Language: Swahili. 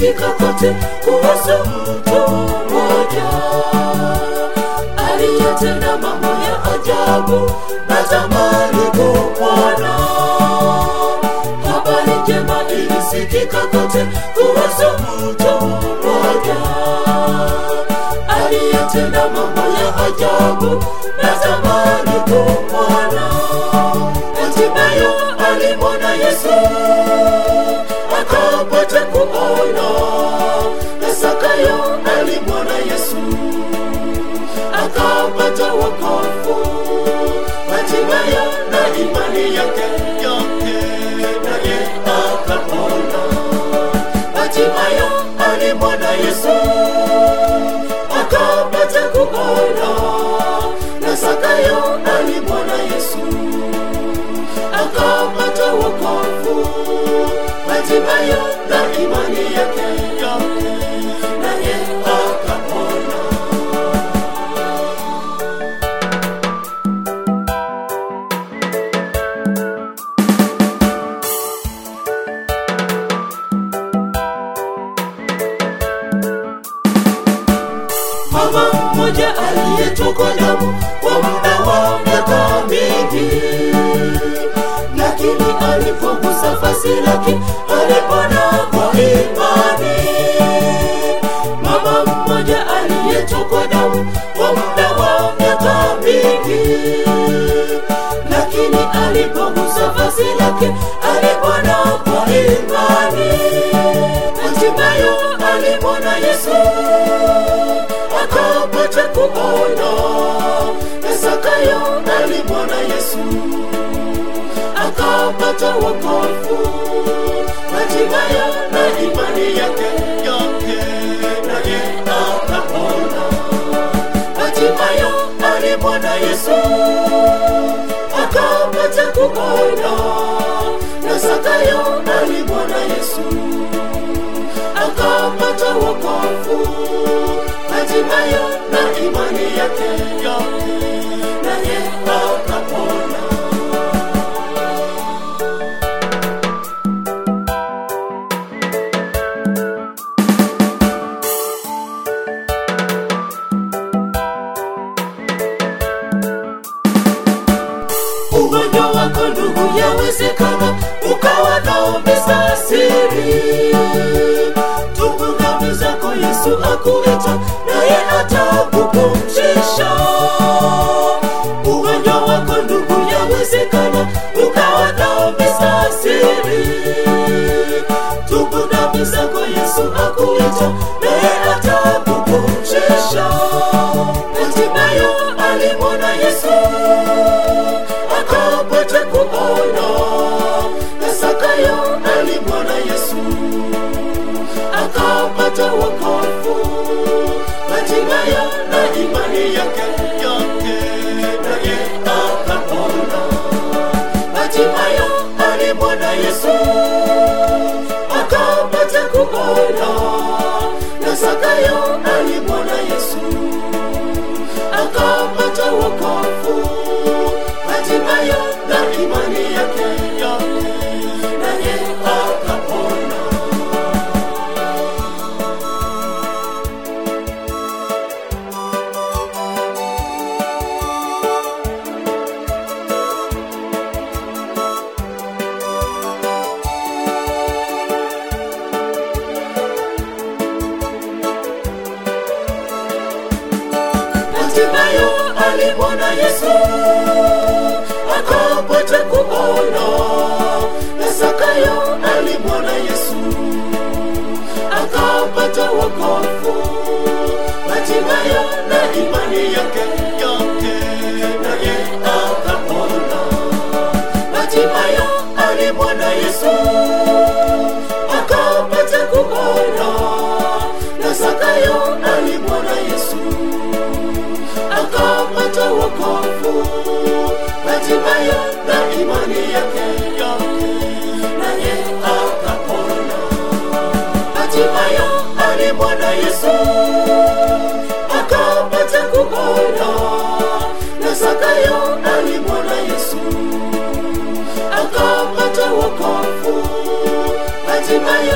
ilisikika kote kuhusu mtu mmoja aliyetenda mambo ya ajabu natamani kumwona habari njema ilisikika kote kuhusu mtu mmoja aliyetenda mambo ya ajabu natamani kumwona hatimaye alimwona yesu akapata kuona na sakayo alimwona yesu akapata wokovu hatimaye na imani yake yote naye akapona hatimaye alimwona yesu akapata kuona na sakayo alimwona yesu akapata wokovu hatimaye na imani yake yote naye akapona mama mmoja aliyetokwa damu kwa muda wa miaka mingi lakini alipogusa vazi lake alipona kwa imani mama mmoja aliyetokwa damu kwa muda wa miaka mingi lakini alipogusa vazi lake alipona kwa imani hatimaye alimwona yesu akapata kuona na sakayo alimwona yesu akapata wokovu hatimaye na imani yake yote naye akapona hatimaye alimwona yesu akapata kuona na sakayo alimwona yesu akapata wokovu hatimaye na imani yake yote naye akapona ugonjwa wako ndugu yawezekana ukawa naombeza siri tubu dhambi zako yesu akuita naye atakupumzisha ugonjwa wako ndugu yawezekana ukawa naombeza siri tubu dhambi zako yesu akuita naye atakupumzisha hatimaye alimwona yesu akapata kuona na sakayo alimwona yesu akapata wokovu hatimaye na imani yake yote naye akapona hatimaye alimwona yesu akapata kuona na sakayo alimwona yesu akapata wokovu hatimaye na imani yake yote naye akapona hatimaye alimwona yesu akapata kuona na sakayo alimwona yesu akapata wokovu hatimaye na imani yake yote naye akapona hatimaye alimwona yesu akapata kuona na sakayo alimwona yesu akapata wokovu hatimaye na imani yake yote naye akapona hatimaye alimwona yesu akapata kuona na sakayo alimwona yesu akapata wokovu hatimaye